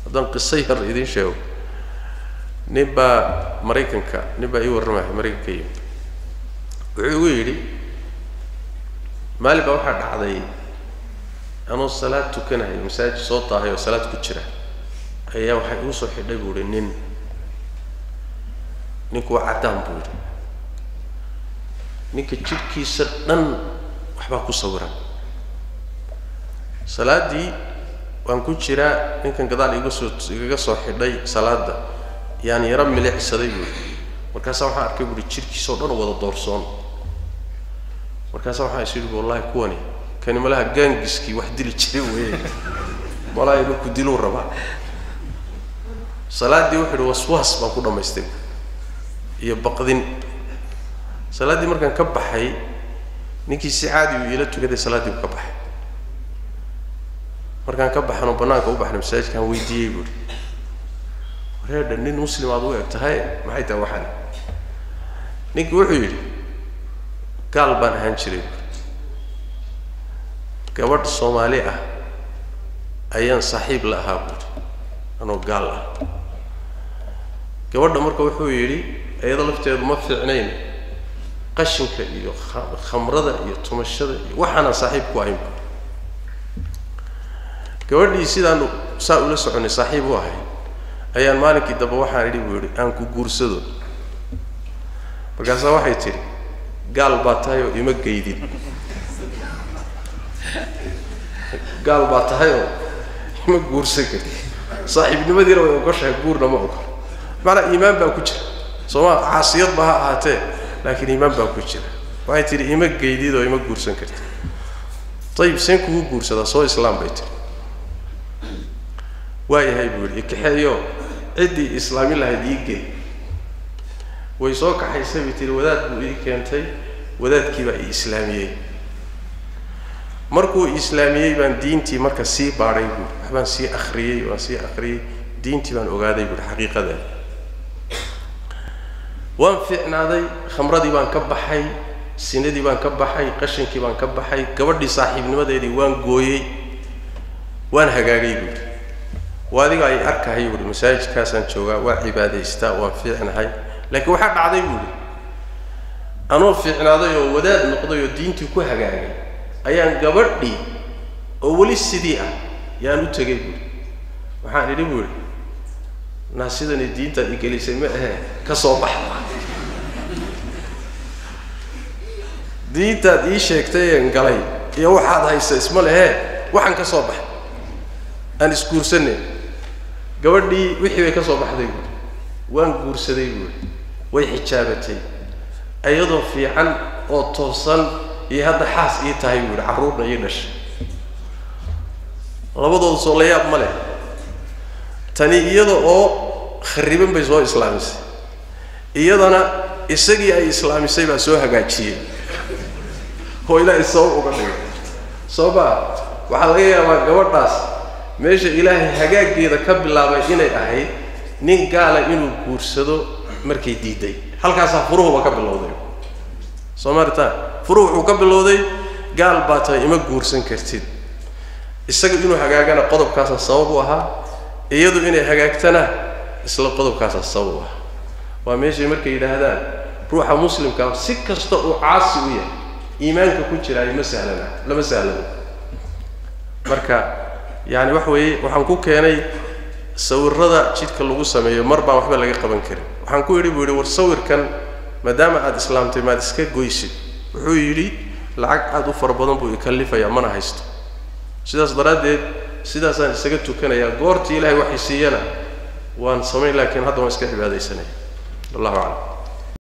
haddaan qiso yar idiin sheego nin baa maraykanka nin baa ii warramaya maraykanka yimi wuxuu igu yidhi maalin baa waxaa dhacday anuu salaad tukanayo masaajid soo taahay oo salaad ku jira ayaa waxay igu soo xidhay buu ihi nin ninku waa caddaan buu yidhi ninka jidhkiisa dhan waxbaa ku sawiran salaaddii waan ku jiraa ninkan gadaal iga soo igaga soo xidhay salaadda yaan yaro milicsaday buu yidhi markaasaa waxaan arkay buuhi jidhkiisa oo dhan wada doorsoon markaasaa waxaan is yidhi wallahi kuwani kani malaha gaangiskii wax dili jiray weeye malaha inuu ku diluu rabaa salaaddii wuxuu yidhi waswaas baan ku dhammaystay iyo baqdin salaaddii markaan ka baxay ninkii si caadi uu iila tukaday salaaddii buu ka baxay markaan ka baxanoo bannaanka u baxnay masaajidkaan weydiiyey buuhi wareedha nin muslim aad u eg tahay maxay tahay waxaan ninkii wuxuu yidhi gaal baan ahaan jiray gabadh soomaali ah ayaan saaxiib la ahaa buuhi anoo gaal ah gabadha marka wuxuu yidhi iyado lafteedu ma fiicnayn qashinka iyo khamrada iyo tumashada iyo waxaanaan saaxiib ku ahayn buui gabadhii sidaanu saa ula soconay saaxiib u ahay ayaan maalinkii dambe waxaan idhi buu yidhi aan ku guursado markaasaa waxay tidhi gaal baa tahay oo ima geydin gaal baa tahay oo ima guursan karin saaxiibnimadiina way ogoshahay guurna ma ogol macanaa iimaan baa ku jira sooma caasiyad ba ha ahaatee laakiin iimaan baa ku jira waxay tidhi ima geydid oo ima guursan karti ayib seen kugu guursadaa soo islaam bay tiri waayahay buu yidhi ikaxeeyo ciddii islaamin lahayd ii gey way soo kaxaysay bay tihi wadaad buu ii keentay wadaadkii baa ii islaamiyey markuu islaamiyey baan diintii marka sii baadhay buui waxbaan sii akriyey waan sii akriyey diintii baan ogaaday buui xaqiiqadeeda waan fiicnaaday khamradii baan ka baxay sinadii baan ka baxay qashinkii baan ka baxay gabadhii saaxiibnimadeedii waan gooyey waan hagaagay buuhi waa adiga ay arkahay buuhi masaajidkaasaan joogaa waa cibaadaystaa waan fiicnahay laakiin waxaa dhacday buuhi anoo fiicnaaday oo wadaad noqday oo diintii ku hagaagay ayaan gabadhii oo weli sidii ah yaan u tegay buuhi waxaan idhi buuhi naa sidani diintaad i gelisay ma ahe ka soo baxa diintaad ii sheegtay een galay iyo waxaad haysa isma lehee waxaan ka soo baxay aan isguursanay gabadhii wixii bay ka soo baxday buuhi waan guursaday buuhi way xijaabatay iyadoo fiican oo toosan iyo hadda xaas ii tahay buuhi carruurna ii dhashay labadooda soo la yaab ma leh tani iyada oo khariban bay soo islaamisay iyadana isagii ay islaamisay baa soo hagaajiyey oo ilaahay sabab uga dhigay soo maa waxaa laga yaabaa gabadhaas meesha ilaahay hagaaggeeda ka bilaabay inay ahayd nin gaala inuu guursado markay diiday halkaasaa furuhuba ka bilowday soo maaritaan furuhu wuxuu ka bilowday gaal baa tahay ima guursan kartid isaga inuu hagaagana qodobkaasaa sabab u ahaa iyadu inay hagaagtana isla qodobkaasaa sabab u ahaa waa meeshay markay yidhaahdaan ruuxa muslimkaa si kasta uu caasi u yahay iimaanka ku jiraayo ma sahlana lama sahlano marka yani waxa weeye waxaan ku keenay sawirada jidka lagu sameeyo mar baan waxba laga qaban karin waxaan ku yidhi buu yidhi war sawirkan maadaama aada islaamtay maad iska goysid wuxuu yidhi lacag aada u fara badan buu ikalifayaa mana haysto sidaas daraaddeed sidaasaan isaga tukanayaa goortii ilaahay waxay siiyana waan samayn laakiin hadda waan iska cibaadaysanaya wallahu aclam